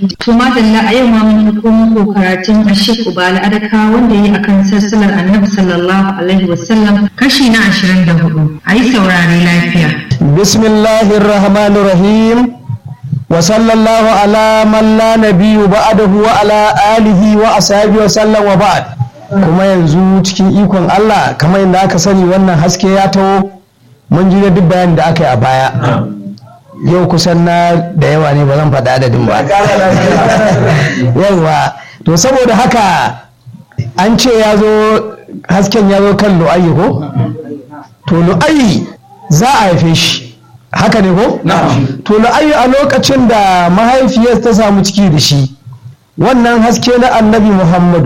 To madalla a yau ma mun ɗauko muku karatun Ashik Ubala Adaka wanda yi akan sassalar Annabi sallallahu alaihi wasallam kashi na 24. A yi saurare lafiya. Bismillahir Rahmanir Rahim. Wa sallallahu ala man la nabiyyu ba'dahu wa ala alihi wa ashabihi wa sallam wa ba'd. Kuma yanzu cikin ikon Allah kamar yadda aka sani wannan haske ya taho mun ji duk bayanin da aka yi a baya. yau kusan na da yawa ne ba zan faɗa adadin ba yawa to saboda haka an ce ya zo hasken ya zo kan lu'ayi ko to lu'ayi za a haife shi haka ne ko to lu'ayi a lokacin da mahaifiyar ta samu ciki da shi wannan haske na annabi muhammadu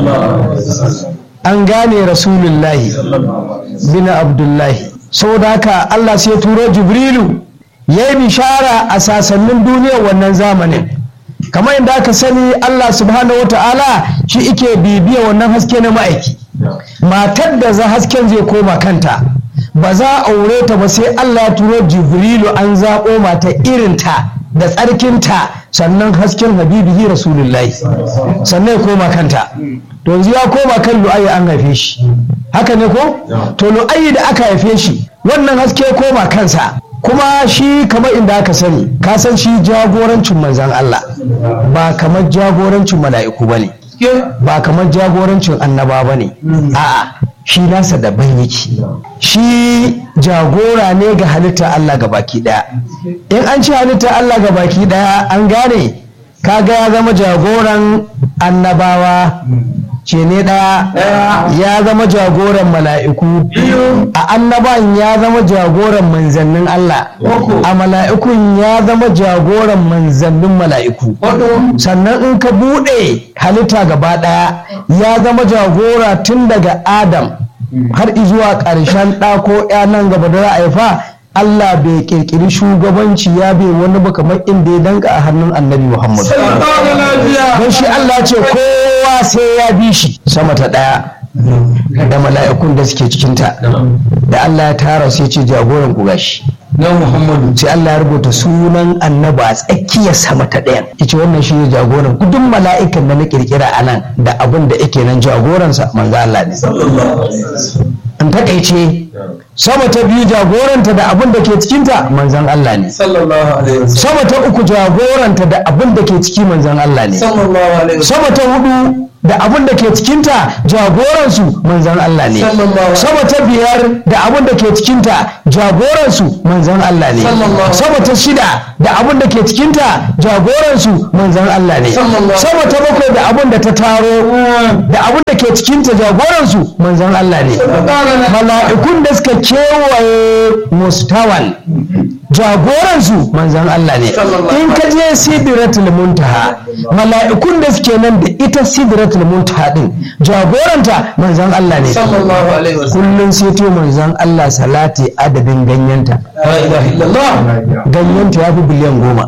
an gane rasulullahi bin abdullahi saboda haka allah sai turo jibrilu ya yi bishara a sasannin duniyar wannan zamanin kamar yadda aka sani Allah subhanahu wa ta'ala shi ike bibiya wannan haske na ma'aiki matar da za hasken zai koma kanta ba za a aure ta ba sai Allah ya turo jibrilu an zaɓo mata irinta da tsarkinta sannan hasken habibihi rasulullahi sannan ya koma kanta to yanzu ya koma kan lu'ayi an haife shi haka ne ko to lu'ayi da aka haife shi wannan haske koma kansa kuma shi kamar inda aka sani ka san shi jagorancin manzan Allah ba kamar jagorancin mala'iku ba ne ba kamar jagorancin annaba ba ne a'a shi nasa daban yake shi jagora ne ga halitta Allah ga baki daya in an ci halitta Allah ga baki daya an gane kaga ya zama jagoran annabawa ce ne ɗaya ya zama jagoran mala'iku a annaban ya zama jagoran manzannin Allah a mala'ikun ya zama jagoran manzannin mala'iku sannan in ka buɗe halitta gaba ɗaya ya zama jagora tun daga adam har zuwa ƙarshen ɗa ko nan gaba da haifa Allah bai kirkiri shugabanci ya bai wani ba kamar inda ya danka a hannun annabi Muhammad. Don shi Allah ce kowa sai ya bi shi sama ta ɗaya da mala'ikun da suke cikinta. Da Allah ya tara sai ce jagoran ku gashi. Na Muhammadu. Sai Allah ya rubuta sunan annabi a tsakiyar sama ta ɗayan. Ice wannan shi ne jagoran duk mala'ikan da na kirkira a nan da abin da yake nan jagoransa manzo Allah ne. in takaice sama ta biyu jagoranta da abin da ke cikinta manzan Allah ne sama ta uku jagoranta da abin da ke ciki manzan Allah ne sama ta hudu da abin da ke cikinta jagoransu manzan Allah ne sama ta biyar da abin da ke cikinta jagoransu manzan Allah ne sama ta shida da abin da ke cikinta jagoransu manzan Allah ne sama ta bakwai da abin da ta taro da abin da ke cikinta jagoransu manzan Allah ne mala'ikun da suka kewaye mustawan jagoransu manzan Allah ne in ka je sidratul muntaha mala'ikun da suke nan da ita sidratul muntaha din jagoranta manzan Allah ne kullum sai to manzan Allah salati adadin ganyenta ganyenta ya fi biliyan goma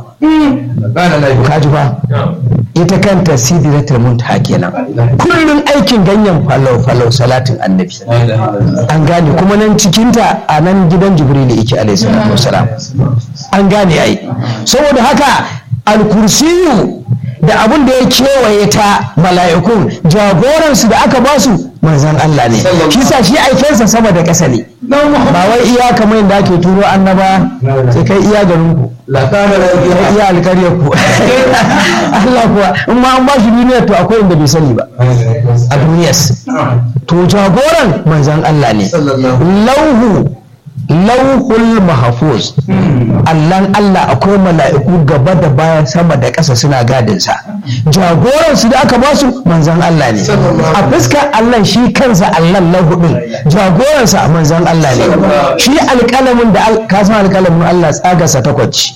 kaji fa ita kanta sidratul muntaha kenan kullum aikin ganyen falau falau salatin annabi an gane kuma nan cikinta a nan gidan jibril yake alaihi salatu wasalam an gane ai saboda haka alkursiyu da abin da ya kewaye ta mala'ikun jagoransu da aka basu manzan Allah ne shi sa shi aikensa sama da ƙasa ne ba wai iya kamar yadda ake turo annaba sai kai iya garin ku kai iya alkaryar ku Allah kuwa in ma an ba shi duniyar to akwai inda bai sani ba a duniyas to jagoran manzan Allah ne lauhu lauhul mahafuz allan Allah akwai mala'iku gaba da baya sama da ƙasa suna gadinsa jagoransu da aka basu manzan Allah ne a fuskar Allah shi kansa Allah lauhu din jagoransa manzan Allah ne shi alƙalamin da ka san alƙalamin Allah tsagarsa takwas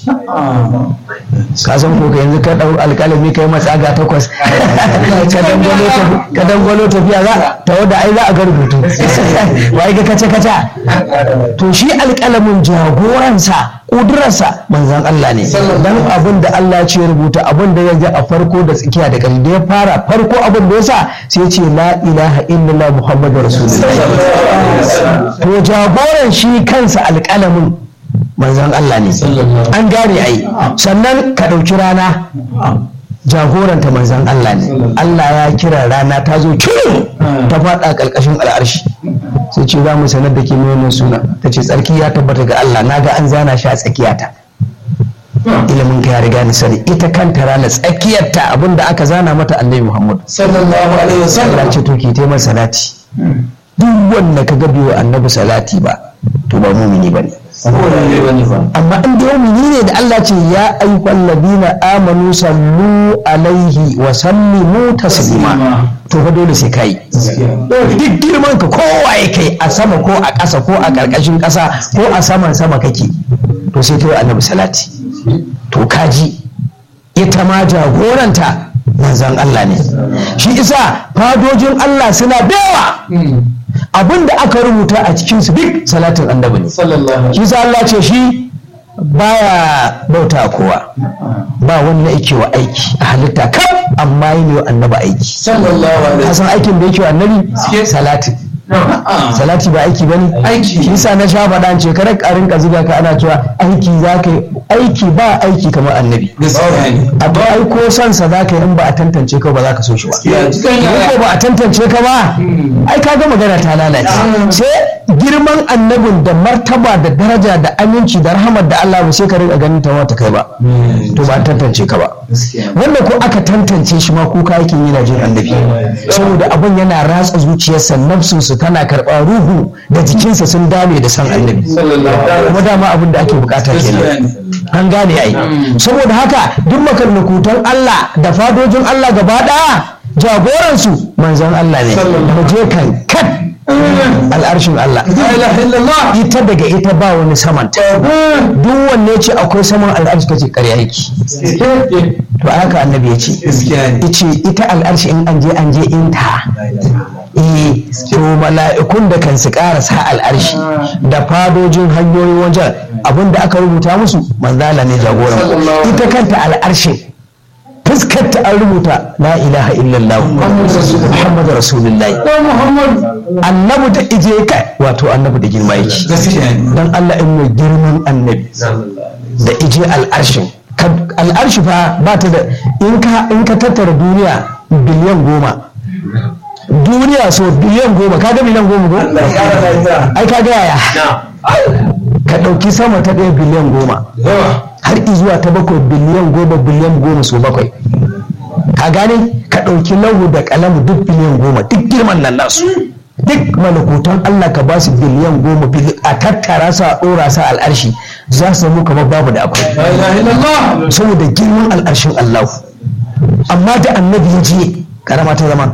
ka san ko yanzu ka ɗau alƙalami kai matsaga takwas ka dangwalo tafiya za ta wadda ai za a ga rubutu wai ga kace kaca to shi alƙalamin jagoransa ƙudurarsa manzan Allah ne dan abin da Allah ce rubuta abin da ya ji a farko da tsakiya da ƙarshe da ya fara farko abin da ya sa sai ce la ilaha illallah muhammadu rasulullah to jagoran shi kansa alƙalamin manzan Allah ne an gane ai sannan ka ɗauki rana jagoranta manzan Allah ne Allah ya kira rana ta zo kirin ta faɗa ƙarƙashin al'arshi sai ce za mu sanar da ke mai suna ta ce tsarki ya tabbata ga Allah na ga an zana shi a tsakiyata ilimin ka ya riga ni sani ita kanta rana tsakiyarta abinda aka zana mata annabi Muhammad sallallahu alaihi wasallam Allah ce to ki taimar salati duk wanda ka gabi wa annabi salati ba to ba mumini ba ne amma in da mumini ne da Allah ce ya ayyukan ladina amanu sallu alaihi wa sallimu taslima to fa dole sai kai duk girman ka kowa ya kai a sama ko a ƙasa ko a ƙarƙashin ƙasa ko a saman sama kake to sai kai annabi salati to kaji ita ma jagoranta manzan Allah ne shi isa fadojin Allah suna da yawa abin da aka rubuta a cikinsu duk salatin annabi ne shi sa Allah ce shi baya bauta kowa ba wanda yake wa aiki a halitta kam amma yi ne wa annabi aiki kasan aikin da yake wa annabi salatin salati ba aiki bane aiki shi sa na sha faɗa ce kada ka rinka zuga ka ana cewa aiki za ka yi aiki ba aiki kamar annabi abu ai ko son sa za ka yi in ba a tantance ka ba za ka so shi ba ko ba a tantance ka ba ai ka ga magana ta lalace sai girman annabin da martaba da daraja da aminci da rahamar da Allah ba sai ka rinka ganin ta wata kai ba to ba a tantance ka ba wanda ko aka tantance shi ma kuka yake yana jin annabi saboda abin yana ratsa zuciyarsa nafsinsu tana karɓa ruhu da jikinsa sun dame da san annabi kuma dama abin da ake bukata kenan an gane ai saboda haka duk makarnakutan Allah da fadojin Allah gaba ɗaya jagoransu manzon Allah ne mu je kan kat al'arshin Allah ita daga ita ba wani saman duk wanne ce akwai saman al'arshi kace ƙarya yake to haka annabi ya ce yace ita al'arshi in an je an je inta eh to mala'ikun da kan su karasa al'arshi da fadojin hanyoyin wajen abinda aka rubuta musu manzala ne jagoran ita kanta al'arshin fuskar ta an rubuta la ilaha illallah muhammad rasulullahi annabi da ije kai wato annabi da girma yake dan Allah in mai girman annabi da ije al'arshin al'arshi fa ba ta da in ka tattara duniya biliyan goma duniya so biliyan goma ka ga biliyan goma ko ai ka ga yaya ka ɗauki sama ta ɗaya biliyan goma har zuwa ta bakwai biliyan goma biliyan goma so bakwai ka gane ka ɗauki lahu da kalamu duk biliyan goma duk girman nan nasu duk malakutan Allah ka ba su biliyan goma a tattara su a ɗora su al'arshi za su zama kamar babu da akwai saboda girman al'arshin Allah amma da annabi ya je karama ta zama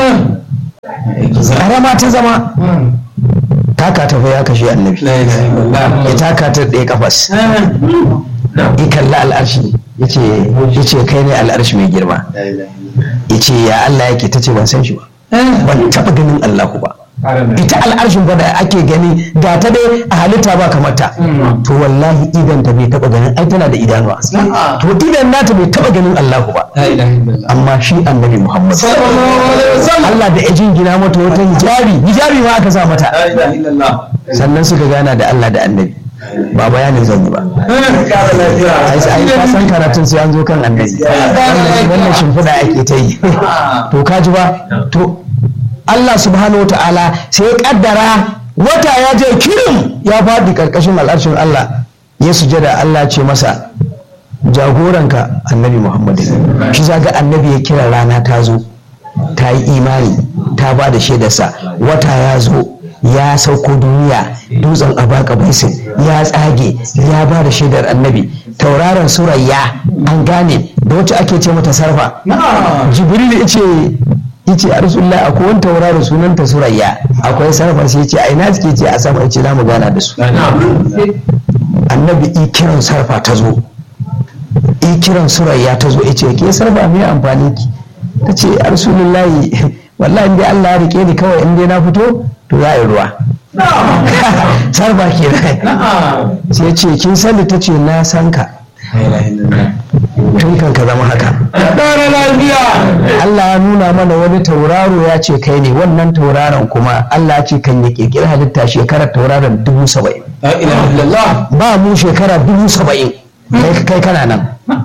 karama ta zama taka ta ya kashe annabi ya taka ta ɗaya kafas ya kalla al'arshi ya ce kai ne al'arshi mai girma ya ce ya Allah yake ta ce ban san shi ba ban taɓa ganin Allahu ba ita al'arshin ba da ake gani ga ta dai a halitta ba kamar ta to wallahi idan ta bai taba ganin ai tana da idanuwa to idan nata bai taba ganin Allahu ba amma shi annabi Muhammad Allah da ya jingina mata wata hijabi hijabi ma aka sa mata sannan suka gana da Allah da annabi ba bayanin zan yi ba ai ka san karatun sai an zo kan annabi wannan shimfiɗa ake ta yi to ka ji ba to Allah subhanahu ta'ala sai ya kaddara wata ya je kirim ya faɗi ƙarƙashin al'arshin Allah ya sujada Allah ce masa jagoranka annabi Muhammad shi zaga annabi ya kira rana ta zo ta yi imani ta ba da shaidarsa wata ya zo ya sauko duniya dutsen abaka baisin ya tsage ya ba da shaidar annabi tauraron surayya an gane da wacce ake ce mata sarfa jibril ya ce yace a rasulullah akwai wani tauraro sunanta surayya akwai sarfa sai yace a ina suke ce a sama yace za mu gana da su annabi i kiran sarfa ta zo i kiran surayya ta zo yace ke sarfa me amfani ki ta ce a rasulullah wallahi in dai Allah ya rike ni kawai in dai na fito to za a yi ruwa sarfa ke sai ya ce kin sani ta ce na san ka tun kan ka zama haka Allah ya nuna mana wani tauraro ya ce kai ne wannan tauraron kuma Allah ya ce kan ya kirkiri halitta shekarar tauraron dubu saba'in ba mu shekara dubu saba'in kai kana nan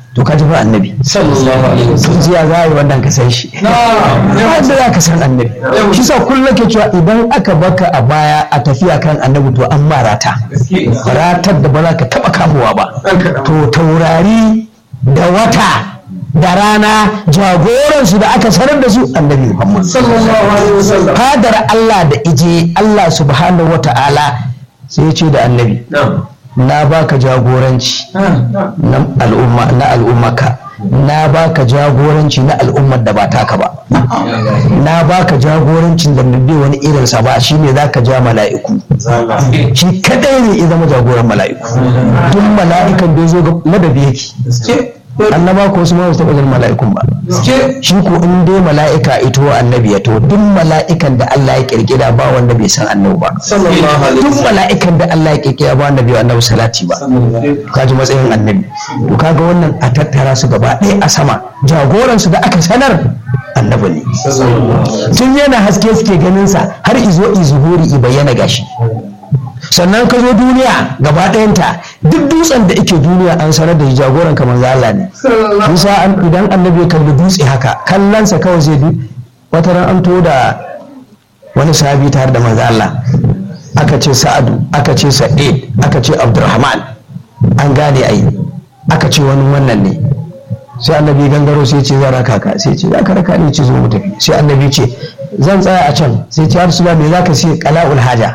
to ka tafi annabi sallallahu alaihi wasallam sun jiya za a yi wannan ka san shi ba yadda za ka san annabi shi sa kullum ke cewa idan aka baka a baya a tafiya kan annabi to an ma rata ratar da ba za ka taba kamuwa ba to taurari da wata da rana jagoransu da aka sanar da su annabi muhammad sallallahu alaihi wasallam fadar allah da ije allah subhanahu wata'ala sai ya ce da annabi na'am na baka jagoranci na al'umma na al'ummaka na baka jagoranci na al'ummar da ba taka ba na baka jagorancin da bai wani irinsa ba shine zaka ja mala'iku shi kadai ne ya zama jagoran mala'iku duk mala'ikan da ya zo ga ladabi yake annaba ko su ma ba su taɓa ganin mala'ikun ba shi ko in dai mala'ika ito annabi ya to duk mala'ikan da Allah ya kirkira ba wanda bai san annabi ba sallallahu alaihi duk mala'ikan da Allah ya kirkira ba wanda bai wa annabi salati ba kaji matsayin annabi to kaga wannan a tattara su gaba ɗaya a sama jagoransu da aka sanar annabi ne tun yana haske suke ganin sa har izo izuhuri i bayyana gashi sannan ka zo duniya gaba ɗayanta duk dutsen da ike duniya an sanar da jagoran kamar Allah ne Musa an- idan annabi ya kalli dutse haka kallonsa kawai zai du wata ran an to da wani sahabi tare da manzo Allah aka ce Sa'adu aka ce Sa'id aka ce Abdurrahman an gane ai aka ce wani wannan ne sai annabi gangaro sai ce zan raka ka sai ce za ka raka ni ce zo mu tafi sai annabi ce zan tsaya a can sai ce ya rasulullah me zaka sai qala'ul haja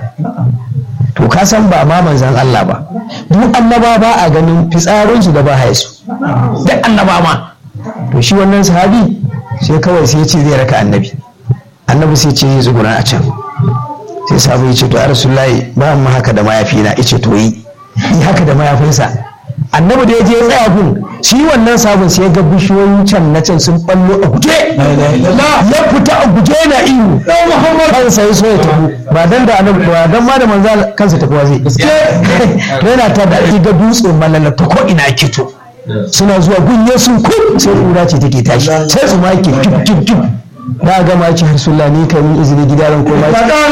to ka san ba ma manzan Allah ba duk annaba ba a ganin fitsarinsu da ba haisu duk annaba ma to shi wannan sahabi sai kawai sai ya ce zai raka annabi annabi sai ce zai tsuguna a can sai sahabi ya ce to rasulullahi ba mu haka da mayafi na ice to yi yi haka da mayafinsa annabi da ya je ya tsaya gun shi wannan sabon sai ya ga bishiyoyin can na can sun ballo a guje ya fita a guje na ihu kansa ya so ya tafi ba dan da annabi ba dan ma da manzo kansa tafi zai to yana ta da ga dutse malala ta ko ina kito suna zuwa gunye sun kun sai kura ce take tashi sai su ma ke kip kip kip na ga ma ci harsulla ni kai min izini gida ran koma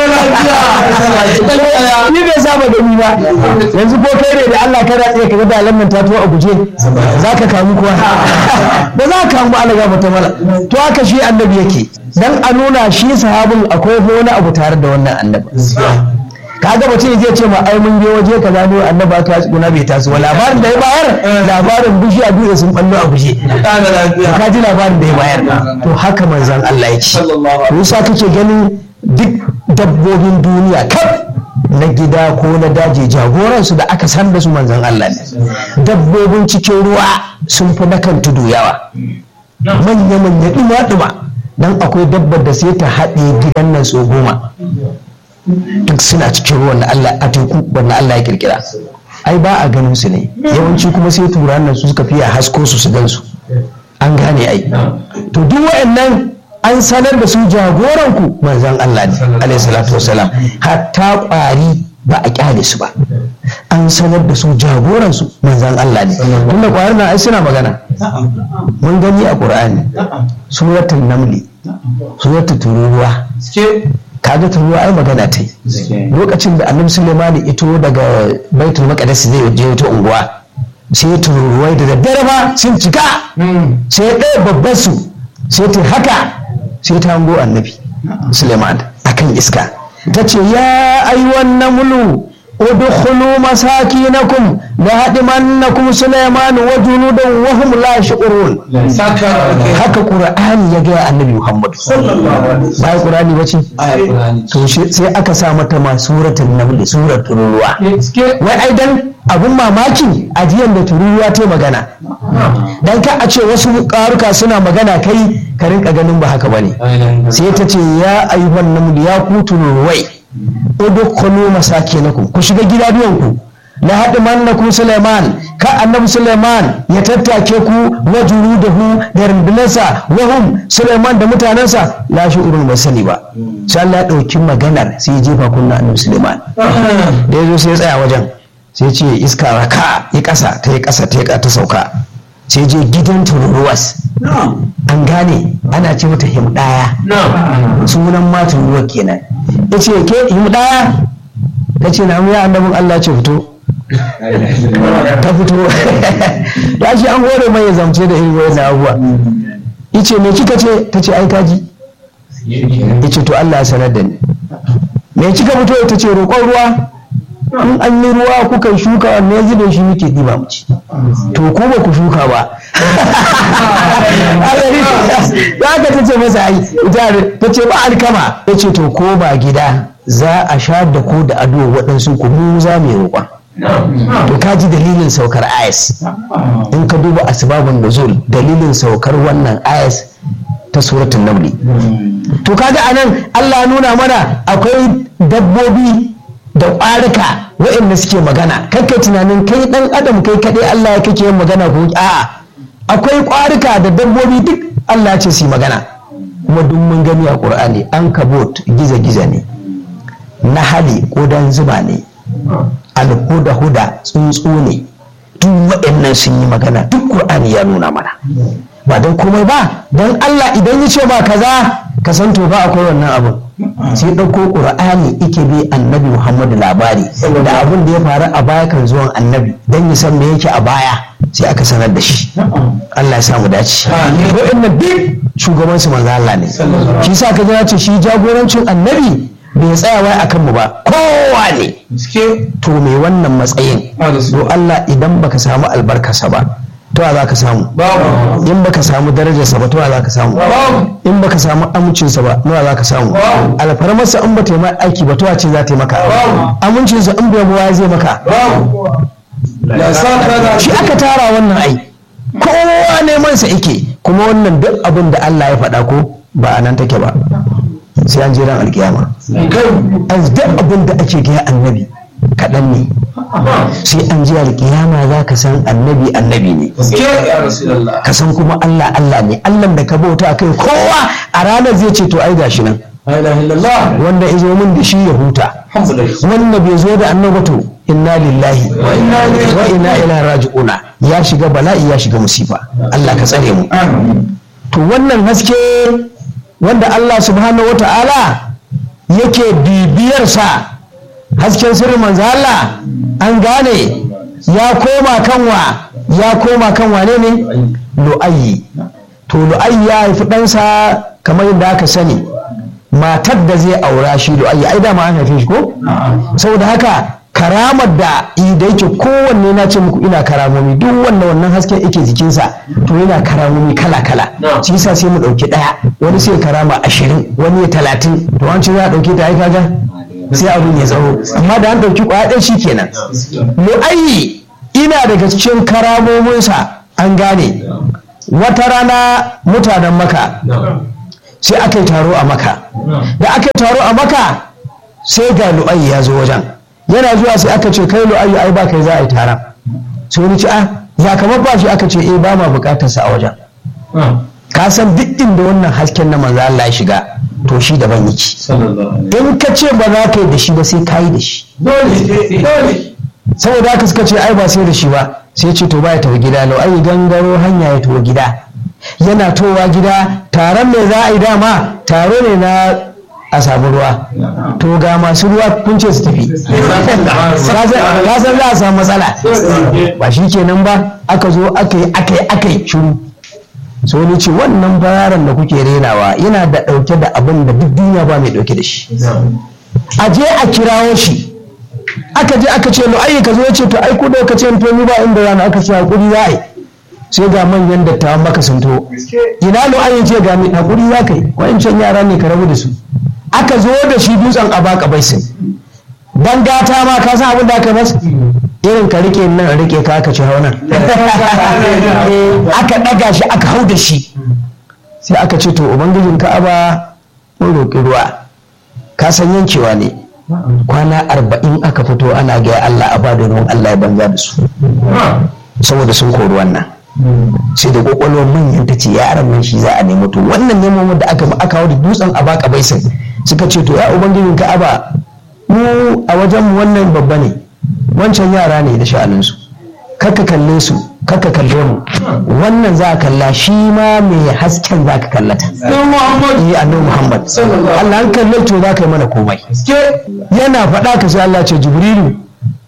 ni bai saba da ni ba yanzu ko kai ne da Allah ka ratse ka ga da lamman ta tuwa a guje za ka kamu kuwa ba za ka kamu ba Allah ga mata mala to haka shi annabi yake dan a nuna shi sahabin akwai wani abu tare da wannan annabi kaga mutum zai ce ma ai mun je waje kaza ne annabi aka tsuna bai taso wa labarin da ya bayar labarin bishiya dutse sun ballo a guje ka ji labarin da ya bayar to haka manzon Allah ya ce Musa kake ganin duk dabbobin duniya kaf na gida ko na daji jagoransu da aka san da su manzon Allah ne dabbobin cikin ruwa sun fi na kan tudu yawa manya-manya ɗuma-ɗuma dan akwai dabbar da sai ta haɗe gidan nan so goma duk suna cikin ruwan na Allah a teku wanda Allah ya kirkira ai ba a ganin su ne yawanci kuma sai turan nan su suka fiya hasko su su gan su an gane ai to duk waɗannan an sanar da su jagoran ku manzon Allah ne alaihi salatu wasalam hatta ƙwari ba a kyale su ba an sanar da su jagoran su manzon Allah ne tunda ƙwarin nan ai suna magana mun gani a Qur'ani suratul namli suratul tururuwa kaga turuwa ai magana ta yi lokacin da annabi Sulaiman ito daga baitul maqdis zai je wata unguwa sai tururuwai da daddare ba sun cika sai ɗaya babban su sai ta haka sai ta hango annabi Sulaiman akan iska ta ce ya ayyuhan namlu udkhulu masakinakum la hadimannakum Sulaiman wa junudan wa hum la yash'urun haka qur'ani ya ga annabi Muhammad bai qur'ani bace to sai aka sa mata ma suratul naml suratul ruwa wai ai dan abun mamaki ajiyan da tururuwa ta magana dan ka a ce wasu karuka suna magana kai ka rinka ganin ba haka bane sai ta ce ya ayyuhan naml ya ku tururuwai udkhulu masakinakum ku shiga gidajenku la haɗu mannakum Suleiman ka annabi Suleiman ya tattake ku wa junudahu da rundunarsa wa hum Suleiman da mutanensa la shi urun ba sani ba sai Allah ya ɗauki maganar sai ya jefa kunna annabi Suleiman da ya zo sai ya tsaya wajen sai ce iska raka ya ƙasa ta yi ƙasa ta yi ta sauka sai je gidan tururuwas an gane ana ce mata himdaya sunan ma tururuwa kenan ya ce ke himdaya ta ce na ya annabin Allah ce fito ta fito da shi an hore mai ya zamce da irin wayan abubuwa yace me kika ce ta ce ai kaji yace to Allah ya sanar da ni me kika fito ta ce roƙon ruwa in an yi ruwa kuka yi shuka wanne ya zube shi muke ɗiba mu ci to ko ba ku shuka ba za ka ta ce masa ai ta ce ba alkama ya ce to ko ba gida za a sha da ku da ado waɗansu ku mu za mu yi roƙon to ka ji dalilin saukar ayas in ka duba asbabun nuzul dalilin saukar wannan ayas ta suratul namli to kaga anan Allah ya nuna mana akwai dabbobi da ƙwarika waɗanda suke magana kai tunanin kai ɗan adam kai kaɗai Allah ya kake yin magana ko a'a akwai ƙwarika da dabbobi duk Allah ya ce su yi magana kuma duk mun gani a Qur'ani an kabot giza-giza ne nahali ƙudan zuba ne alhuda huda tsuntsu ne duk waɗannan sun yi magana duk Qur'ani ya nuna mana ba don komai ba don Allah idan ya ce ba kaza ka san to ba akwai wannan abun sai ɗauko ƙur'ani ike bi annabi muhammadu labari da abin da ya faru a baya kan zuwan annabi don ya san me yake a baya sai aka sanar da shi Allah ya samu dace wa'annan duk shugaban su manzo Allah ne shi sa ka ji ce shi jagorancin annabi bai tsaya wai akan mu ba kowa ne to me wannan matsayin do Allah idan baka samu albarkasa ba to za ka samu in baka samu darajarsa ba to za ka samu in baka samu amincinsa ba nawa za ka samu alfarmarsa in ba ta yi aiki ba to ce za ta yi maka amincinsa in bai buwa zai maka shi aka tara wannan ai kowa neman sa yake kuma wannan duk abin da Allah ya faɗa ko ba a nan take ba sai an je ran alkiyama duk abin da ake gaya annabi kaɗan ne sai an ji alƙiyama za ka san annabi annabi ne ka san kuma Allah Allah ne Allah da ka bauta kai kowa a ranar zai ce to ai gashi nan wanda ya zo min da shi ya huta wanda bai zo da annabi to inna lillahi wa inna ilaihi raji'una ya shiga bala'i ya shiga musifa Allah ka tsare mu to wannan haske wanda Allah subhanahu wata'ala yake bibiyar sa hasken sirrin manzo Allah an gane ya koma kanwa ya koma kan wane ne lu'ayyi to lu'ayyi ya haifi ɗansa kamar yadda aka sani matar da zai aura shi lu'ayyi ai dama an haife shi ko saboda haka karamar da da yake kowanne na ce muku ina karamomi duk wannan wannan hasken yake jikinsa to yana karamomi kala kala shi yasa sai mu ɗauki ɗaya wani sai karama ashirin wani ya talatin to an ce za a ɗauke ta ai kaga sai abin ya tsaro amma da an ɗauki kwaɗin shi kenan lu'ayi ina daga cikin karamominsa an gane wata rana mutanen maka sai aka yi taro a maka da aka yi taro a maka sai ga lu'ayi ya zo wajen yana zuwa sai aka ce kai lu'ayi ai ba kai za a yi taron sai wani ci a ya kamar ba shi aka ce eh ba ma bukatarsa a wajen ka san duk inda wannan hasken na manzo Allah ya shiga to shi daban yake in ka ce ba za ka yi da shi ba sai ka yi da shi saboda haka suka ce ai ba sai da shi ba sai ce to ba ya tafi gida lau ai gangaro hanya ya tafi gida yana towa gida taron me za a yi dama taro ne na a samu ruwa to ga masu ruwa kun ce su tafi ka san za a samu matsala ba shi kenan ba aka zo aka yi aka yi aka yi shiru so ni ce wannan bayaran da kuke renawa yana da ɗauke da abin da duk duniya ba mai ɗauke da shi a je a kirawo shi aka je aka ce ai ka zo ya ce to ai ku da ka ce to ni ba inda rana aka ce hakuri za a yi sai ga manyan dattawan maka sun to ina lo ai ce ga ni hakuri za ka yi wa'ancan yara ne ka rabu da su aka zo da shi dutsen abaka baisin dan gata ma ka san abin da aka masa irin ka rike nan rike ka aka ci haunan aka ɗaga shi aka hau da shi sai aka ce to ubangijin ka'aba mun roƙi ruwa ka san yankewa ne kwana arba'in aka fito ana gaya Allah a bada ruwan Allah ya banza da su saboda sun kori wannan sai da kwakwalwar manyan ta ce yaran nan shi za a nemi to wannan neman da aka aka hau da dutsen a baka baisin suka ce to ya ubangijin ka'aba mu a wajen mu wannan babba ne wancan yara ne da sha'aninsu kaka kalle su kaka kalle mu wannan za a kalla shi ma mai hasken za ka kallata yi annabi muhammad Allah an kalle to za ka yi mana komai yana faɗa ka sai Allah ce jibrilu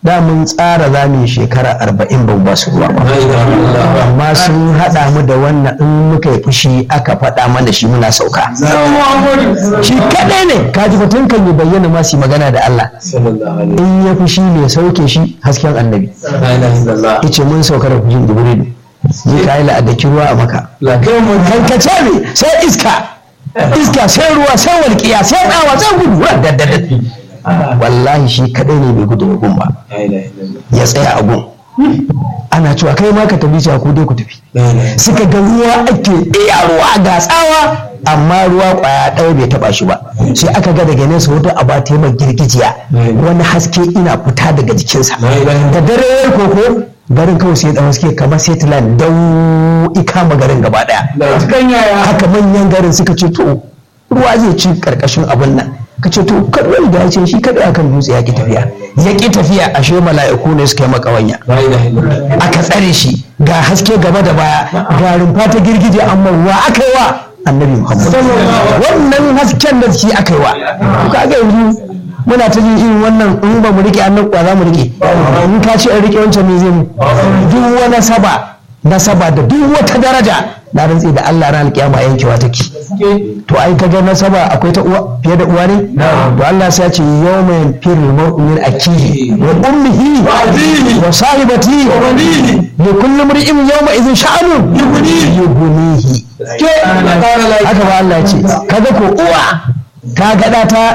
da mun tsara za mu yi shekara arba'in ban ba su ruwa ba amma sun haɗa mu da wannan in muka yi fushi aka faɗa mana shi muna sauka shi kaɗai ne kaji batun kan yi bayyana ma su yi magana da Allah in ya fushi ne sauke shi hasken annabi yace mun sauka da fushin jibrilu zai kayi la'adaki ruwa a maka kankace ne sai iska iska sai ruwa sai walƙiya sai tsawa sai gudu daddadad wallahi shi kadai ne bai gudu da gun ba ya tsaya a gun ana cewa kai ma ka tafi cewa ku dai ku tafi suka ga ruwa ake iya ruwa ga tsawa amma ruwa kwaya ɗaya bai taba shi ba sai aka ga daga nesa wata aba ta mai girgijiya wani haske ina fita daga jikinsa da dare ya koko garin kawai sai dan haske kamar setland dau ikama garin gaba daya haka manyan garin suka ce to ruwa zai ci karkashin abin nan ka ce to kadai da ya ce shi kadai akan dutse ya ki tafiya ya ki tafiya ashe mala'iku ne suka yi makawanya aka tsare shi ga haske gaba da baya ga rumfa ta girgije amma wa aka yi wa annabi muhammad wannan hasken da shi aka yi wa kaga yanzu muna ta jin irin wannan in ba mu rike annan kwa za mu rike in ka ce in rike wancan me zai mu duk wani saba nasaba da duk wata daraja na rantsi da Allah ran alkiyama yankewa take to ai kaga nasaba akwai ta uwa fiye da uwa ne to Allah sai ya ce yawma yanfirul mar'u min akihi wa ummihi wa sahibati wa banihi li kulli imrin yawma idhin sha'anu yughnihi haka ba Allah ya ce kaga ko uwa ta gada ta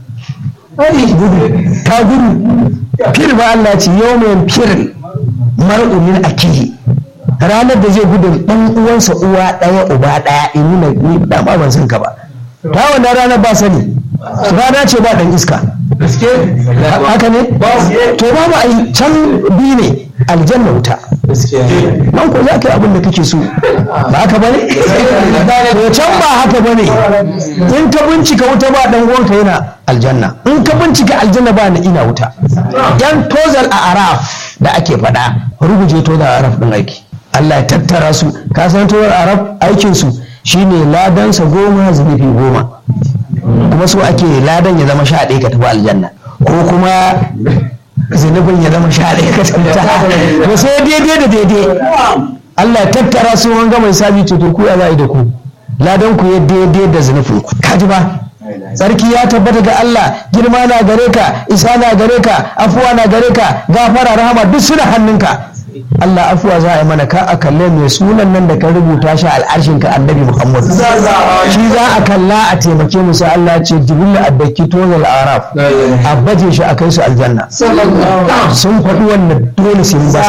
gudu ta gudu fir ba Allah ya ce yawma yanfirul mar'u min akihi ranar da zai gudun ɗan uwansa uwa ɗaya uba ɗaya in nuna ni da ba ban san ka ba ta wannan rana ba sani rana ce ba ɗan iska haka ne to babu ai can biyu ne aljanna wuta nan ko za ka yi abin da kake so ba haka bane to can ba haka bane in ka bincika wuta ba dan uwanka yana aljanna in ka bincika aljanna ba na ina wuta yan tozal a araf da ake faɗa ruguje tozal a araf ɗin aiki Allah ya tattara su ka san tozal araf aikin su shine ladansa goma zunubi goma kuma so ake ladan ya zama sha ɗaya ka tafi aljanna ko kuma zunubin ya zama sha ɗaya ka tafi to sai daidai da daidai Allah ya tattara su an gama sabi ce to ku ya za'i da ku ladan ku ya daidai da zunubin ku kaji ba sarki ya tabbata ga Allah girma na gare ka isa na gare ka afuwa na gare ka gafara rahama duk suna hannunka Allah afuwa za a yi mana ka a kalle mai sunan nan da ka rubuta shi al'arshin ka annabi Muhammad shi za a kalla a taimake mu sai Allah ce jibril addaki tozal araf a baje shi a kai su aljanna sun faɗi wannan dole sai mun ba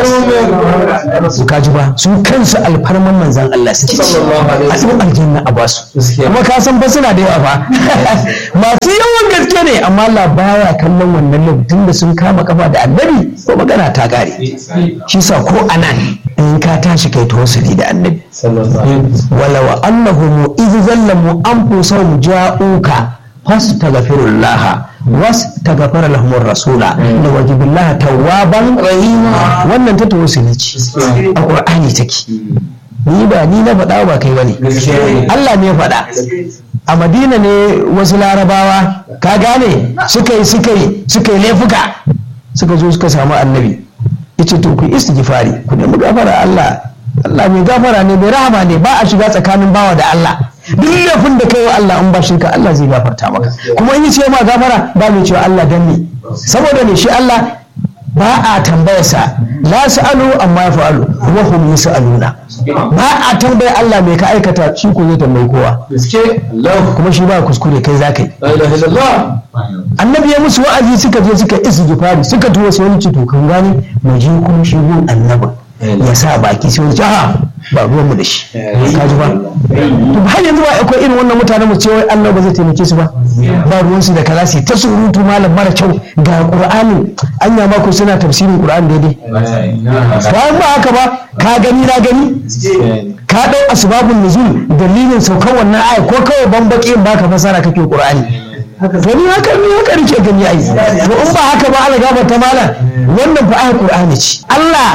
su su kaji ba su kansu alfarman manzan Allah suke ci a cikin aljanna a basu kuma ka san ba suna da yawa ba masu yawan gaske ne amma Allah baya kallon wannan lokacin da sun kama kafa da annabi ko magana ta gare shi sa ko anan in ka tashi kai tawassuli da annabi walaw annahum idh zallamu anfusahum ja'uka fastaghfirullah wastaghfara lahum rasula la wajibillah tawwaban rahima wannan ta tawassuli ce a qur'ani take ni ba ni na faɗa ba kai bane Allah ne ya faɗa a madina ne wasu larabawa ka gane suka yi suka yi suka yi laifuka suka zo suka samu annabi yace to ku istighfari ku nemi gafara Allah Allah mai gafara ne mai rahama ne ba a shiga tsakanin bawa da Allah duk laifin da kai wa Allah in ba shirka Allah zai gafarta maka kuma in ce ma gafara ba mai cewa Allah dan ne saboda ne shi Allah ba a tambayarsa la sa'alu amma ya fa'alu wa hum yas'aluna ba a tambaya Allah mai ka aikata shi ko zai tambayi kowa kuma shi ba kuskure kai za ka yi annabi ya musu wa'azi suka je suka istighfari suka tuwo sai wani to kan gani mu je kuma shi gun annabi ya sa baki sai wani a ba ruwan mu da shi ka ji ba to har yanzu ba akwai irin wannan mutanen mu cewa Allah ba zai taimake su ba ba ruwan su da kaza su ta surutu malam mara kyau ga qur'ani anya ma ko suna tafsirin qur'ani daidai ba ba haka ba ka gani na gani ka dau asbabun nuzul dalilin saukan wannan aya ko kawai bambaki in baka fasara kake qur'ani to ni haka ni haka nake gani ai to in ba haka ba Allah gaba ta mala wannan fa ayar qur'ani ce Allah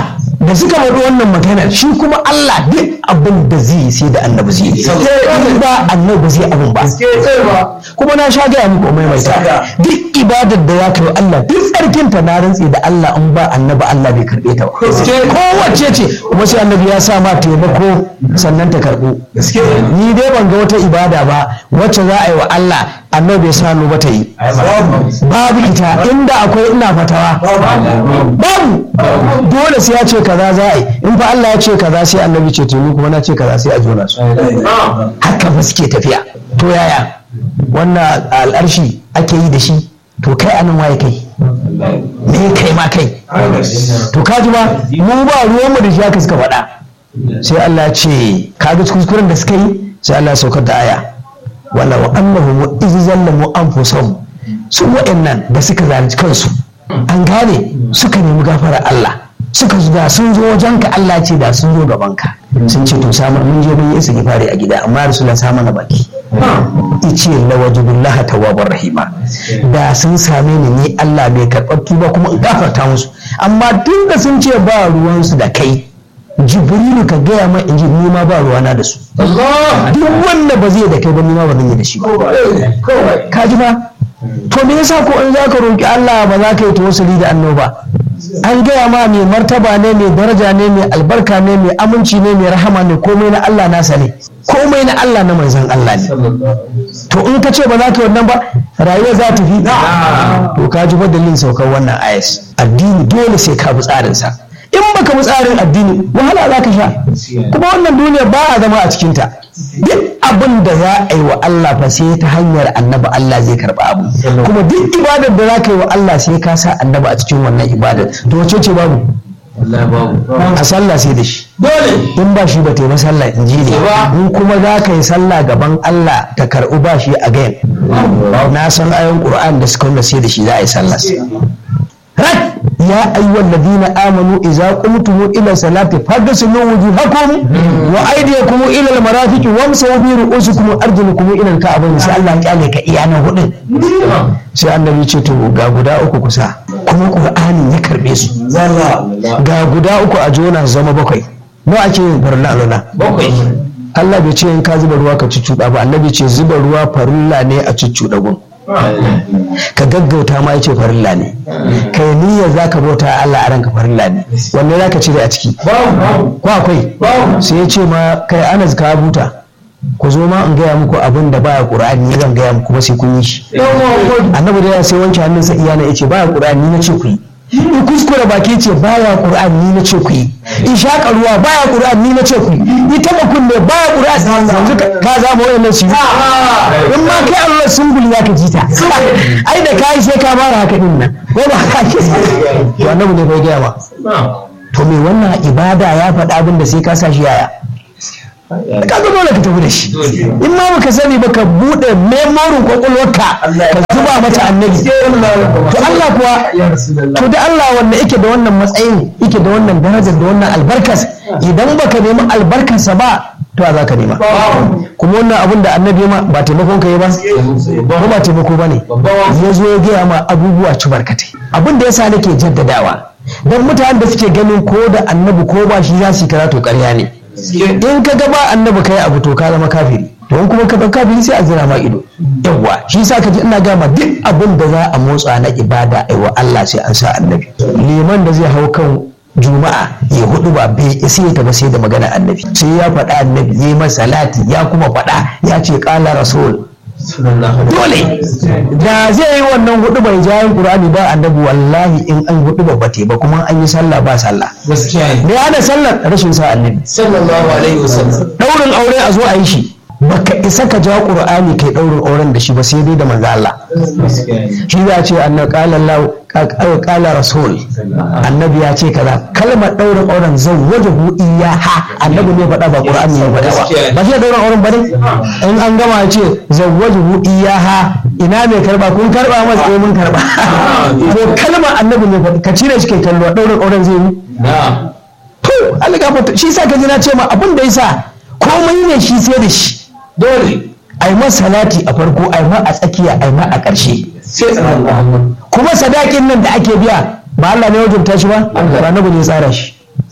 da suka faɗi wannan magana shi kuma Allah duk abin da zai yi sai da annabi zai yi in ba annabi zai abin ba kuma na sha gaya muku mai mai duk ibadar da ya kai Allah duk tsarkin ta na rantsi da Allah in ba annabi Allah bai karbe ta ba kowace ce kuma sai annabi ya sa ma taimako sannan ta karbo ni dai ban ga wata ibada ba wacce za a yi wa Allah annabi bai sa ba ta yi babu ita inda akwai ina fatawa babu dole sai ya ce kaza za a yi in fa Allah ya ce kaza sai annabi ce to ni kuma na ce kaza sai a jona su haka ba suke tafiya to yaya wannan al'arshi ake yi da shi to kai anan waye kai me kai ma kai to kaji ba mu ba ruwan mu da shi haka suka faɗa sai Allah ya ce kaga kuskuren da suka yi sai Allah ya saukar da aya wala wa annahum iz zallamu anfusahum su wa'annan da suka zalunci kansu an gane suka nemi gafara Allah suka da sun zo wajenka Allah ce da sun zo gabanka sun ce to samar mun je mun yi isa fari a gida amma rasulullah sa mana baki ice lawajibullaha tawwabar rahima da sun same ni ni Allah bai karɓar tuba kuma in gafarta musu amma tun da sun ce ba ruwansu da kai jibrilu ka gaya ma in ji ni ma ba ruwana da su duk wanda ba zai da kai ba ni ma ba zan yi da shi ba ka ji ba to me yasa ko in zaka roki Allah ba za ka yi tawassuli da annoba an gaya ma mai martaba ne mai daraja ne mai albarka ne mai aminci ne mai rahama ne komai na Allah nasa ne komai na Allah na manzan Allah ne to in ka ce ba za ka yi wannan ba rayuwa za ta fi to ka ji dalilin saukar wannan ayas addini dole sai ka bi tsarinsa in baka bi tsarin addini wahala za ka sha kuma wannan duniya ba a zama a cikinta duk abin da za a yi wa Allah fa sai ta hanyar annaba Allah zai karba abu kuma duk ibadar da za ka yi wa Allah sai ka sa annaba a cikin wannan ibadar to wace ce babu a sallah sai da shi in ba shi ba ta yi sallah in ji ne in kuma za ka yi sallah gaban Allah ta karɓi ba shi a gayan na san ayon ƙur'an da suka wanda sai da shi za a yi sallah يا أيها الذين آمنوا إذا قمتم إلى الصلاة فاغسلوا وجوهكم وأيديكم إلى المرافق وامسحوا برؤوسكم وأرجلكم إلى الكعبين sai Allah ya kyale ka iya nan hudun sai annabi ce to ga guda uku kusa kuma Qur'ani ya karbe su ga guda uku a jona zama bakwai nawa ake yin farilla alona bakwai Allah bai ce in ka zuba ruwa ka cuccuɗa ba annabi ce zuba ruwa farilla ne a cuccuɗa gun ka gaggauta ma yace farilla ne kai niyyar zaka bauta Allah a ranka farilla ne wanne zaka cire a ciki ko akwai sai ya ce ma kai Anas ka buta ku zo ma in gaya muku abin da baya Qur'ani ni zan gaya muku ba sai kun yi shi annabi da ya sai wanke hannunsa iyana yace baya Qur'ani ni na ce ku yi in kuskure baki ce baya Qur'ani ni na ce ku yi in shaƙa ruwa baya Qur'ani ni na ce ku yi in taɓa kunne baya Qur'ani yanzu ka zama wayannan su in ma kai Allah sun guli ya ka ji ta ai da kai sai ka fara haka din nan ko ba haka ke to annabi ne bai gaya ba to me wannan ibada ya faɗa abin da sai ka sa shi yaya ka ga dole ka tafi da shi in ma baka sani ba ka buɗe memorin kwakwalwarka ka zuba mata annabi to Allah kuwa to da Allah wanda yake da wannan matsayin yake da wannan darajar da wannan albarkas idan baka nemi albarkarsa ba to a za ka nema kuma wannan abin da annabi ma ba taimakon ka yi ba ko ba taimako ba ne ya zo ya gaya ma abubuwa ci barkatai abin da ya sa nake jaddadawa don mutanen da suke ganin ko da annabi ko ba shi za su yi karatu ƙarya ne in ka ga ba annabi kai abu to ka zama kafiri to in kuma ka ga kafiri sai a zira ma ido yawwa shi yasa ka ji ina gama duk abin da za a motsa na ibada aiwa Allah sai an sa annabi liman da zai hau kan juma'a ya hudu ba bai sai ta ba sai da magana annabi sai ya faɗa annabi ya yi masa salati ya kuma faɗa ya ce ƙala rasul dole da zai yi wannan hudu bai jayin qur'ani ba annabi wallahi in an hudu ba bate ba kuma an yi sallah ba sallah me ana sallar rashin sa annabi sallallahu alaihi wasallam daurin aure a zo a yi shi baka isa ka ja qur'ani kai daurin auren da shi ba sai dai da manzo Allah shi ya ce annabi qala Allah qala rasul annabi ya ce kaza kalmar daurin auren zawwajahu iyaha annabi ne faɗa ba qur'ani ne faɗa ba ba shi daurin auren ba ne in an gama ya ce zawwajahu iyaha ina mai karba kun karba masa eh mun karba to kalmar annabi ne faɗa ka cire shi kai kallo daurin auren zai yi to Allah gafarta shi sa ka ji na ce ma abin da yasa komai ne shi sai da shi dole ai ma salati a farko ai ma a tsakiya ai ma a ƙarshe kuma sadakin nan da ake biya ba Allah ne wajibta shi ba ba na ne tsara shi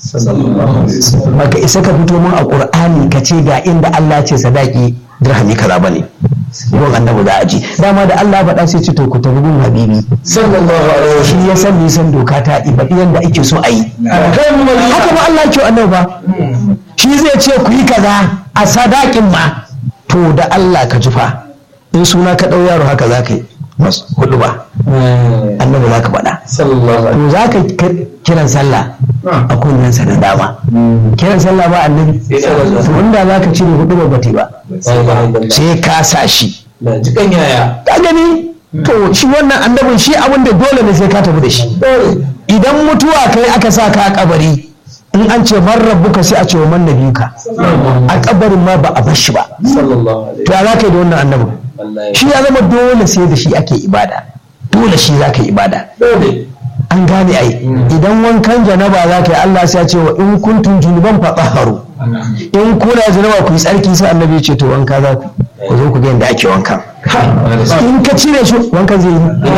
baka isa ka fito mun a qur'ani ka ce ga inda Allah ce sadaki dirhami kaza bane gon annabi za a ji dama da Allah faɗa sai ce to ku tafi gun habibi sallallahu alaihi shi ya san nisan doka ta iba yanda ake so a yi haka ba Allah ke annabi ba shi zai ce ku yi kaza a sadakin ma to da Allah ka jufa in suna ka ɗau yaro haka za ka yi mas hudu ba annabi za ka faɗa sallallahu alaihi to za ka kiran sallah a kunnensa na dama kiran sallah ba annabi to inda za ka cire hudu ba bate ba sai ka sa shi na jikan yaya ka gani to shi wannan annabin shi abin da dole ne sai ka tafi da shi idan mutuwa kai aka sa ka a kabari in an ce man rabbuka sai a ce wa man nabiyuka a kabarin ma ba a bar shi ba sallallahu alaihi to ya za ka yi da wannan annabin wallahi shi ya zama dole sai da shi ake ibada dole shi za ka yi ibada dole an gane ai idan wankan janaba za ka yi Allah sai ya ce wa in kuntum junuban fatahharu in kuna janaba ku yi tsarki sai annabi ya ce to wanka za ku ku zo ku ga yadda ake wankan in ka cire shi wankan zai yi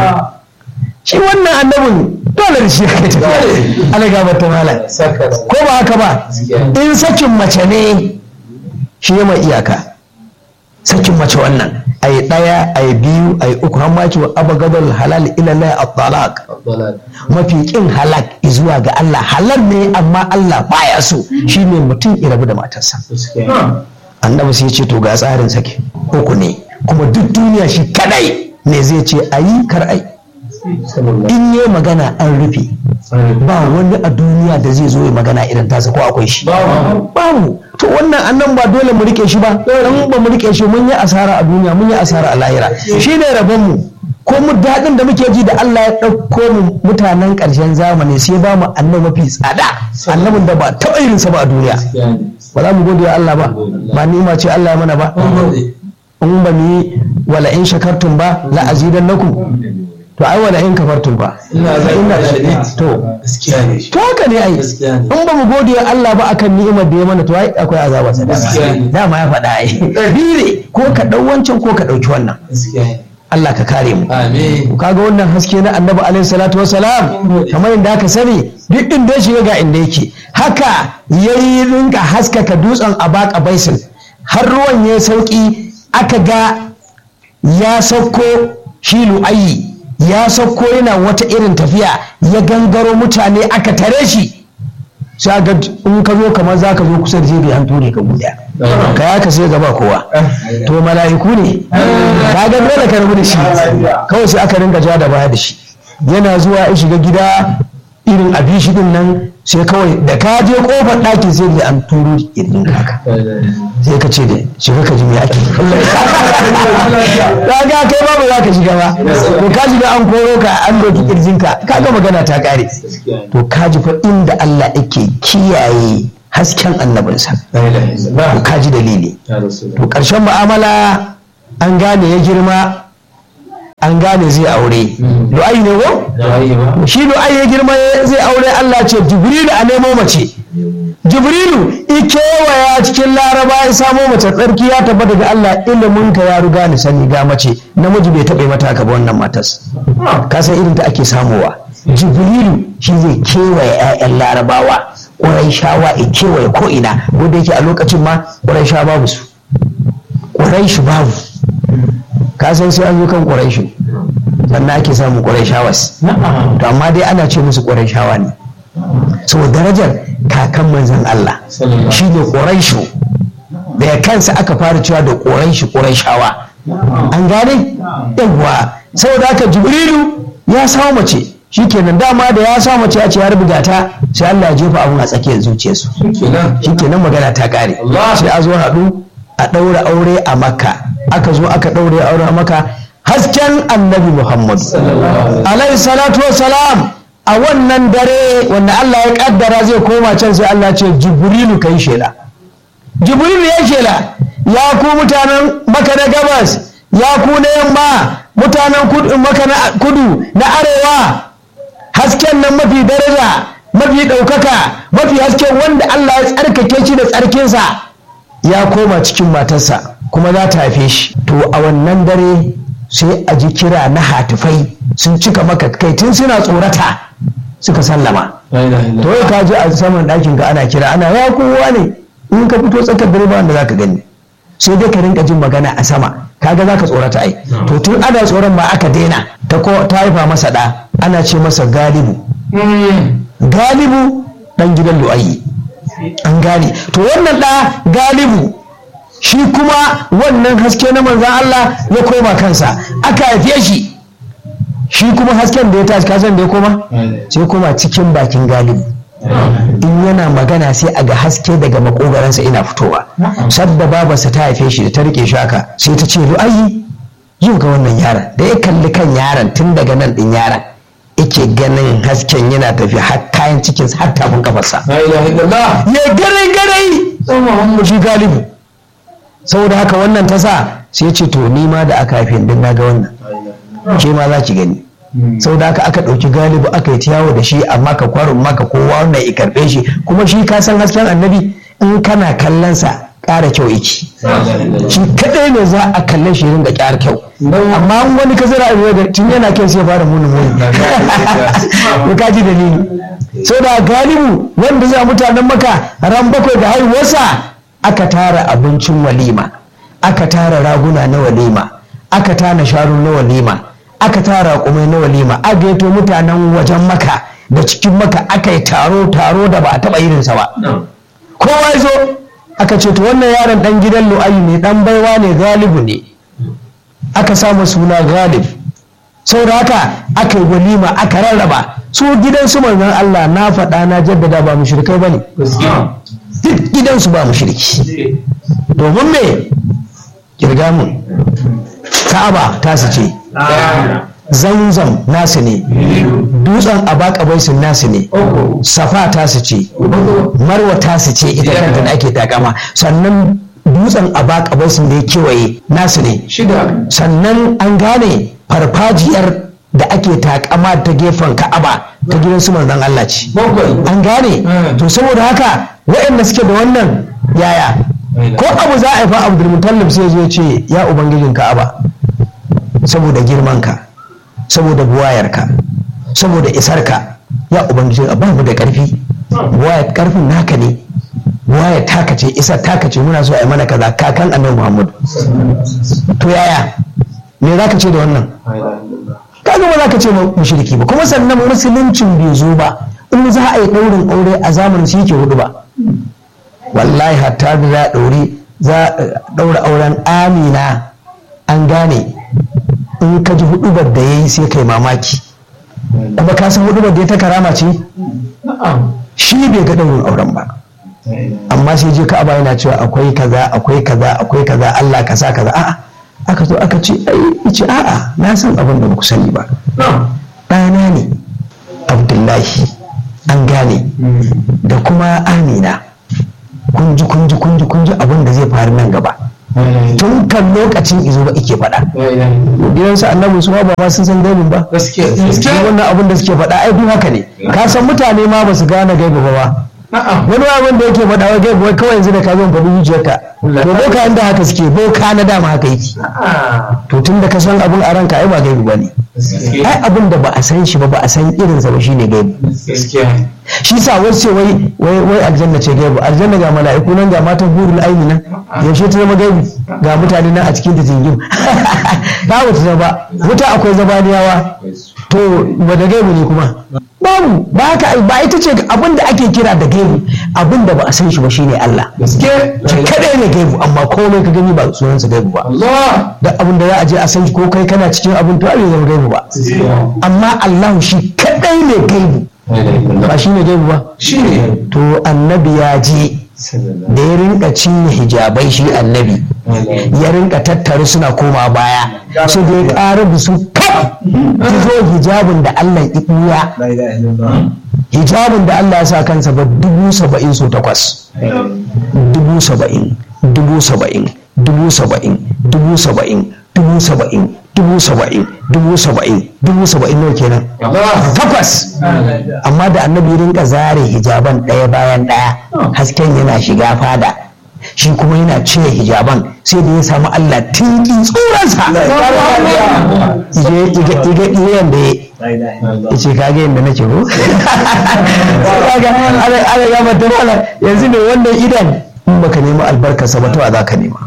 shi wannan annabin dole da shi ya kai tafiya Allah ga bata malam saka da ko ba haka ba in sakin mace ne shi ya mai iyaka sakin mace wannan a yi ɗaya a yi biyu a yi uku hamma ki wa abagadal halal ilalai a talaq dalal mafi kin halak zuwa ga Allah halal ne amma Allah baya so shine mutum ya rabu da matarsa gaskiya annabi sai ya ce to ga tsarin sake uku ne kuma duk duniya shi kadai ne zai ce ayi kar ai sallallahu in yi magana an rufe ba wani a duniya da zai zo ya magana irin tasa ko akwai shi babu to wannan annan ba dole mu rike shi ba in ba mu rike shi mun yi asara a duniya mun yi asara a lahira shi ne rabon mu ko mu daɗin da muke ji da Allah ya ɗauko mu mutanen ƙarshen zamani sai ba mu annabi mafi tsada annabin da ba taɓa irinsa ba a duniya ba za mu gode wa Allah ba ba ni'ima ce Allah ya mana ba in ba mu yi wala in shakartum ba la azidannakum to ai wala in kafartum ba ina zai Ina- ina to gaskiya ne to haka ne ai Gaskiya ne. in ba mu gode wa Allah ba akan ni'imar da ya mana to ai akwai azaba sa Gaskiya ne. dama ya faɗa ai dire ko ka ɗau wancan ko ka ɗauki wannan gaskiya ne Allah ka kare mu amin kaga wannan haske na annabi alaihi salatu wasalam kamar inda aka sani duk inda ya shiga ga inda yake haka yayi rinka haskaka dutsen abaka baisin har ruwan ya sauki aka ga ya sauko shi lu'ayi ya sauko yana wata irin tafiya ya gangaro mutane aka tare shi sai ga in ka zo kamar za ka zo kusa da jirgin an ture ka guda ka ya ka sai gaba kowa to mala'iku ne ka ga dole ka rabu da shi kawai sai aka rinka ja da baya da shi yana zuwa ya shiga gida irin abishi din nan sai kawai da ka je kofar ɗakin sai da an turo irin haka sai ka ce da shiga ka ji me ake ka ga kai ba ba za ka shiga ba to ka shiga an koro ka an doki kirjinka ka ga magana ta kare to ka ji fa inda Allah yake kiyaye hasken annabinsa to ka ji dalili to ƙarshen mu'amala an gane ya girma an gane zai aure du'ai ne ko shi du'ai ya girma ya- zai aure Allah ce jibrilu a nemo mace jibrilu ikewaya cikin laraba ya samo mace tsarki ya tabbata daga Allah ilimin ka ya riga ni sani ga mace namiji bai taɓa mata haka ba wannan matas ka san irin ta ake samowa jibrilu shi zai kewaye 'ya'yan larabawa ƙurai shawa ya kewaye ko'ina wanda yake a lokacin ma ƙurai sha babu su ƙurai shi babu ka san sai an yi kan ƙurai shi sannan ake samun ƙurai shawas to amma dai ana ce musu ƙurai shawa ne saboda darajar kakan manzan Allah shi ne ƙuraishu da ya kansa aka fara cewa da ƙuraishu ƙuraishawa an gane yawwa saboda haka jibrilu ya samu mace shi kenan dama da ya samu mace ya ce ya rubuta ta sai Allah ya jefa abun a tsakiyar zuciyarsu shi kenan magana ta ƙare sai a zo haɗu a ɗaura aure a makka aka zo aka ɗaure aure a makka hasken annabi muhammadu alaihi salatu salam a wannan dare wanda Allah ya kaddara zai koma can sai Allah ce jibrilu kai shela jibrilu ya shela ya ku mutanen maka na gabas ya ku na yamma mutanen kudu maka na kudu na arewa hasken nan mafi daraja mafi ɗaukaka mafi hasken wanda Allah ya tsarkake shi da tsarkinsa ya koma cikin matarsa kuma za ta haife shi to a wannan dare sai a ji kira na hatifai sun cika maka kai tun suna tsorata suka sallama La ilaha to illallah. yau ka ji a saman ɗakin ka ana kira ana ya kowa ne in ka fito tsakar dare ba wanda za ka gani sai dai ka rinka jin magana a sama kaga za ka tsorata ai to tun ana tsoron ma aka daina ta ko ta haifa masa ɗa ana ce masa galibu galibu ɗan gidan lu'ayi an gane to wannan ɗa galibu shi kuma wannan haske na manzan Allah ya koma kansa aka haife shi shi kuma hasken da ya tashi kasan da ya koma sai koma cikin bakin galibu in yana magana sai a ga haske daga makogaransa ina fitowa sadda babarsa ta haife shi da ta rike shi haka sai ta ce ru'ayi yau ga wannan yaron da ya kalli kan yaron tun daga nan din yaron yake ganin hasken yana tafi har kayan cikinsa har tafin kafarsa La ilaha illallah. ya garai garai sai Muhammadu shi galibu saboda haka wannan ta sa sai ce to ni ma da aka haife din na ga wannan ke ma za ki gani saboda haka aka ɗauki galibu aka yi ta yawo da shi amma ka kwarin maka kowa wannan ya karɓe shi kuma shi ka san hasken annabi in kana kallon sa ƙara kyau yake La ilaha illallah. shi kadai ne za a kalle shi ringa ƙyar kyau amma in wani ka zira a da tun yana kyau sai ya fara muni muni ya kaji dalili sau da galibu wanda za mutanen maka ran bakwai da haihuwarsa aka tara abincin walima aka tara raguna na walima aka tara sharu na walima aka tara kumai na walima aka gaito mutanen wajen maka da cikin maka aka yi taro taro da ba a taɓa irinsa ba kowa ya zo aka ce to wannan yaron dan gidan lu'ayi ne dan baiwa ne galibu ne aka samu suna galib saboda haka aka yi walima aka rarraba su gidan su manzon Allah na faɗa na jaddada ba mushrikai bane Gaskiya. duk gidansu ba mushriki domin me kirga mun ka'aba tasu ce zanzam nasu ne dutsen abakabaisun nasu ne safa tasu ce marwa tasu ce ita kanta da ake takama sannan dutsen abakabaisun da ya kewaye nasu ne Shida. sannan an gane farfajiyar da ake takama ta gefen ka'aba ta gidan su manzon Allah ce Bakwai. an gane Mm. to saboda haka waɗanda suke da wannan yaya ko abu za a yi fa abdulmutallib sai zo ya ce ya ubangijin ka'aba saboda girmanka saboda buwayarka saboda isarka ya ubangijin ba mu da ƙarfi buwayar ƙarfin naka ne buwayar taka ce isar taka ce muna so a yi mana kaza kakan annabi muhammadu to yaya me za ka ce da wannan La ilaha illallah. kaga ba za ka ce mushriki ba kuma sannan musuluncin bai zo ba in za a yi ɗaurin aure a zamanin shi yake hudu ba wallahi hatta da za a ɗauri za a ɗaura auren amina an gane in ka ji hudubar da ya yi sai kai mamaki kuma ka san hudubar da ya ta karama ce Na'am. shi bai ga ɗaurin auren ba La ilaha amma sai je ka'aba yana cewa akwai kaza akwai kaza akwai kaza Allah ka sa kaza a'a aka zo aka ce ai ce a'a na san abin da ba ku sani ba Na'am. ɗana ne abdullahi an gane da kuma amina kunji kunji kunji kunji abin da zai faru nan gaba La ilaha illallah. tun kan lokacin izo ba ike faɗa La ilaha illallah. gidansu annabi su ma ba ma sun san gaibin ba Gaskiya. duk Gaskiya. wannan abin da suke faɗa ai duk haka ne ka san mutane ma ba su gane gaibi ba ba Na'am. wani abin da yake faɗa wa gaibi wai kawai yanzu da ka zo faɗi zuciyarka to boka inda haka suke boka na dama haka yake Na'am. to tun da ka san abin a ranka ai ba gaibi ba ne Gaskiya. ai abin da ba a san shi ba ba a san irinsa ba shine gaibi Gaskiya. shi sa wasu ce wai wai wai aljanna ce gaibu aljanna ga mala'iku nan ga matan hurul aini nan yaushe ta zama gaibu ga mutane nan a cikin ta jingim ba wata zama wuta akwai zabaniyawa to wanda gaibu ne kuma babu ba haka ba ita ce abin da ake kira da gaibu abin da ba a san shi ba shine Allah Gaskiya. shi kadai ne gaibu amma komai ka gani ba sunansa gaibu ba Allah. da abin da za a je a san shi ko kai kana cikin abin to bai zama gaibu ba Gaskiya. amma Allah shi kadai ne gaibu La ilaha illallah. ba shine gaibu ba Shi ne. to annabi ya je Sallallahu da ya rinka cinye hijabai shi annabi alaihi wa ya rinka tattare suna koma baya su da ya ƙara da su kaf ki zo hijabin da Allah ya ɓuya La ilaha illallah. hijabin da Allah ya sa kansa ba dubu saba'in so takwas dubu saba'in dubu saba'in dubu saba'in dubu saba'in dubu saba'in dubu saba'in dubu saba'in dubu saba'in nawa kenan Allah. takwas amma da annabi ya rinka zare hijaban ɗaya bayan ɗaya hasken yana shiga fada shi kuma yana cire hijaban sai da ya samu Allah tinkin tsuransa iga ɗiyan da ya ce kage yadda nake ko kaga ana gama ta mala yanzu ne wannan idan in baka nemi albarkarsa ba to a za ka nema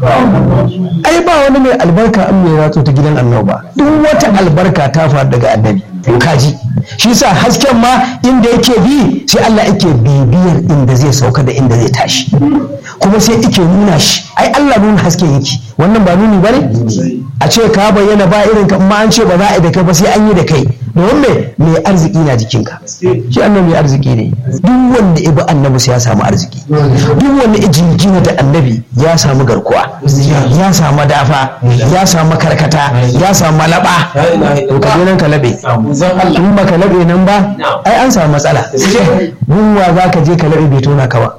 ai ba wani mai albarka an mai ratso ta gidan annoba duk wata albarka ta faru daga annabi kaji shi sa hasken ma inda yake bi sai Allah yake bibiyar inda zai sauka da inda zai tashi kuma sai yake nuna shi ai Allah nuna haske yake wannan ba nuni bane a ce ka bayyana ba irin ka amma an ce ba za a yi da kai ba sai an yi da kai domin me mai arziki na jikinka shi annabi mai arziki ne duk wanda ibi annabi sai ya samu arziki duk wanda ijingina da annabi ya samu garkuwa ya samu dafa ya samu karkata ya samu malaba to ka je nan ka labe in ba ka labe nan ba ai an samu matsala gunwa za ka je ka labe bai tona ka ba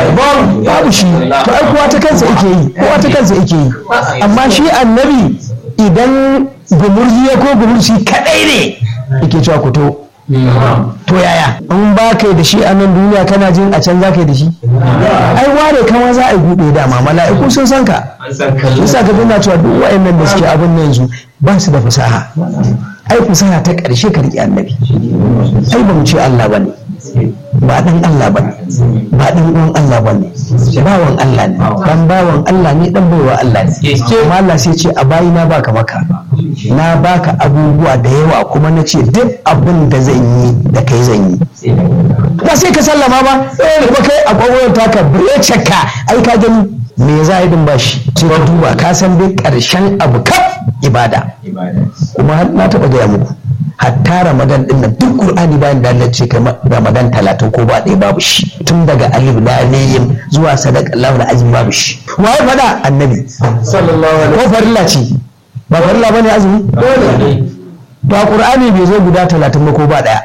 babu shi to ai kowa ta kansa yake yi kowa ta kansa yake yi amma shi annabi idan gumurzi ya ko gumurzi kadai ne yake cewa ku to to yaya in ba kai da shi a nan duniya kana jin a can za ka yi da shi ai ware kama za a yi buɗe dama mala'iku sun san ka yasa ka tuna cewa duk wa'annan da suke abin nan yanzu ba su da fasaha ai fasaha ta ƙarshe ka riƙe annabi ai ba mu ce Allah ba ne ba dan Allah ba ba dan uwan Allah ba ne bawan Allah ne dan bawan Allah ne dan baiwa Allah ne amma Allah sai ce a bayi na baka maka na baka abubuwa da yawa kuma na ce duk abin da zan yi da kai zan yi ba sai ka sallama ba kuma kai a kwagwayar taka brece ka ai ka gani me za a yi din bashi sai ka duba ka san dai karshen abu kaf ibada kuma na taɓa gaya muku hatta ramadan din nan duk qur'ani bayan da Allah ce kai ramadan talatin ko ba ɗaya babu shi tun daga alif laliyim zuwa sadaka Allahu azim babu shi waye fada annabi sallallahu alaihi ko farilla ce ba farilla bane azumi dole ba qur'ani bai zo guda talatin ba ko ba ɗaya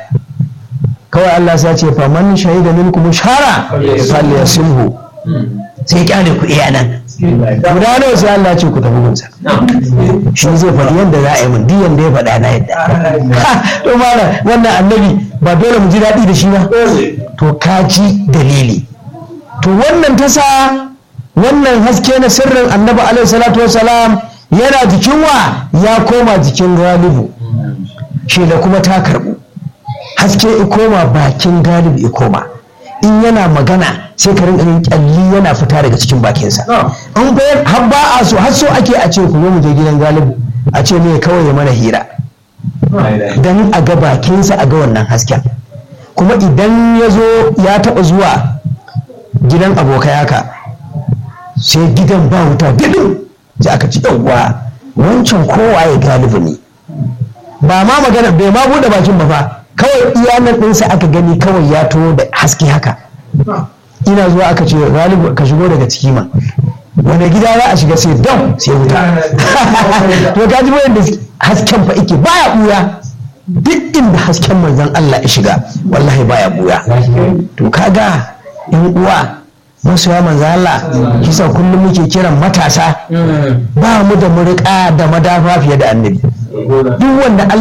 kawai Allah sai ya ce fa man shahida minkum shara falyasimhu sai kyale ku iya nan guda nawa sai Allah ce ku tafi gunsa shi zai faɗi yadda za a yi mun diyan da ya faɗa na yadda to mara wannan annabi ba dole mu ji daɗi da shi ba to ka ji dalili to wannan ta sa wannan haske na sirrin annabi alaihi salatu wasalam yana jikin wa ya koma jikin galibu shi da kuma ta karɓu haske ya koma bakin galibu ya koma in yana magana sai ka rinka yin kyalli yana fita daga cikin bakinsa an bayar har ba a so har so ake a ce ku zo mu je gidan galibu a ce me kawai ya mana hira dan a ga bakinsa a ga wannan hasken kuma idan ya zo ya taɓa zuwa gidan abokai haka sai gidan ba wuta didin sai aka ci yawwa wancan kowa ya galibu ne ba ma magana bai ma buɗe bakin ba fa kawai iyanar ɗinsa aka gani kawai ya to da haske haka ina zuwa aka ce galibu ka shigo daga ciki ma wanda gida za a shiga sai dam sai wuta to ka ji da hasken fa ike baya buya duk inda hasken manzon Allah ya shiga wallahi baya buya to kaga yan uwa masoya manzon Allah kisa kullum muke kiran matasa ba mu da murƙa da madafa fiye da annabi duk wanda